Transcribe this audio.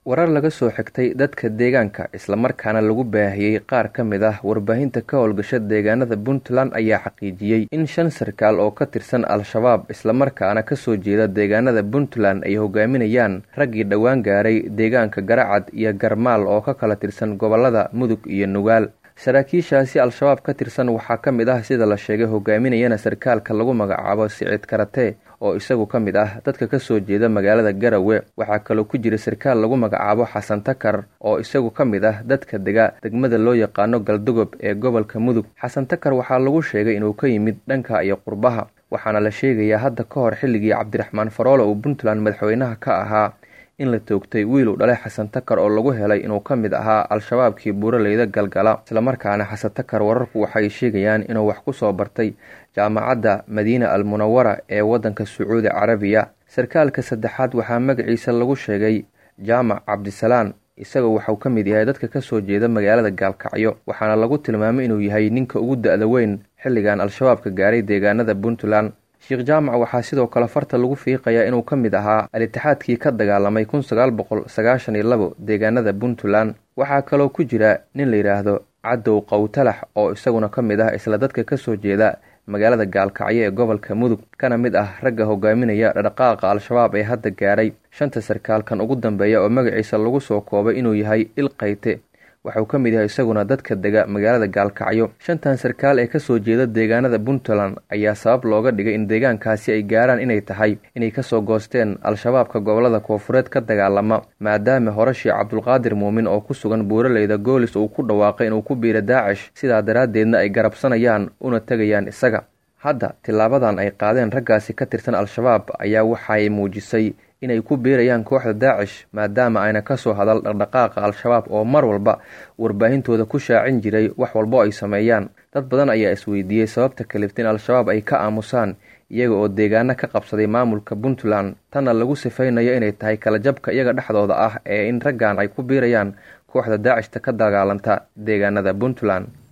warar laga soo xigtay dadka deegaanka islamarkaana lagu baahiyey qaar ka mid ah warbaahinta ka howlgasha deegaanada puntland ayaa xaqiijiyey in shan sarkaal oo ka tirsan al-shabaab islamarkaana kasoo jeeda deegaanada puntland ay hogaaminayaan raggii dhowaan gaaray deegaanka garacad iyo garmaal oo ka kala tirsan gobolada mudug iyo nugaal saraakiishaasi al-shabaab ka tirsan waxaa ka mid ah sida la sheegay hogaaminayana sarkaalka lagu magacaabo siciid karate oo isagu ka mid ah dadka kasoo jeeda magaalada garawe waxaa kaloo ku jira sarkaal lagu magacaabo xasan takar oo isagu ka mid ah dadka dega degmada loo yaqaano galdogob ee gobolka mudug xasan takar waxaa lagu sheegay inuu ka yimid dhanka iyo qurbaha waxaana la sheegayaa hadda ka hor xilligii cabdiraxmaan faroole uu puntland madaxweynaha ka ahaa in la toogtay wiil uu dhalay xasan takar oo lagu helay inuu ka mid ahaa al-shabaabkii buuraleyda galgala islamarkaana xasan takar wararku waxay sheegayaan inuu wax ku soo bartay jaamacadda madiina al munawara ee waddanka sacuudi carabiya sarkaalka saddexaad waxaa magaciisa lagu sheegay jaamac cabdisalaan isagoo waxuu ka mid yahay dadka kasoo jeeda magaalada gaalkacyo waxaana lagu tilmaamay inuu yahay ninka ugu da-da weyn xilligan al-shabaabka gaaray deegaanada puntland sheekh jaamac waxaa sidoo kale farta lagu fiiqayaa inuu ka mid ahaa al-itixaadkii ka dagaalamay kun sagaal boqol sagaashan iyo labo deegaanada puntland waxaa kaloo ku jira nin la yidhaahdo cadow qowtalax oo isaguna ka mid ah isla dadka kasoo jeeda magaalada gaalkacyo ee gobolka mudug kana mid ah ragga hogaaminaya dhaqaaqa al-shabaab ee hadda gaaray shanta sarkaalkan ugu dambeeya oo magaciisa lagu soo koobay inuu yahay il qayte waxauu ka mid yahay isaguna dadka dega magaalada gaalkacyo shantan sarkaal ee kasoo jeeda deegaanada puntland ayaa sabab looga dhigay in deegaankaasi ay gaaraan inay tahay inay kasoo goosteen al-shabaabka gobolada koofureed ka dagaalama maadaama hore sheekh cabdulqaadir muumin oo ku sugan buuraleyda goolis uu ku dhawaaqay inuu ku biira daacish sidaa daraaddeedna ay garabsanayaan una tegayaan isaga hadda tilaabadan ay qaadeen raggaasi ka tirsan al-shabaab ayaa waxay muujisay inay ku biirayaan kooxda daacish maadaama ayna kasoo hadal dhaqdhaqaaqa al-shabaab oo mar walba warbaahintooda ku shaacin jiray wax walbo ay sameeyaan dad badan ayaa isweydiiyey sababta kalifta in al-shabaab ay ka aamusaan iyaga oo deegaano ka qabsaday maamulka puntland tanna lagu sifaynayo inay tahay kala jabka iyaga dhexdooda ah ee in raggan ay ku biirayaan kooxda daacishta ka dagaalanta deegaanada puntland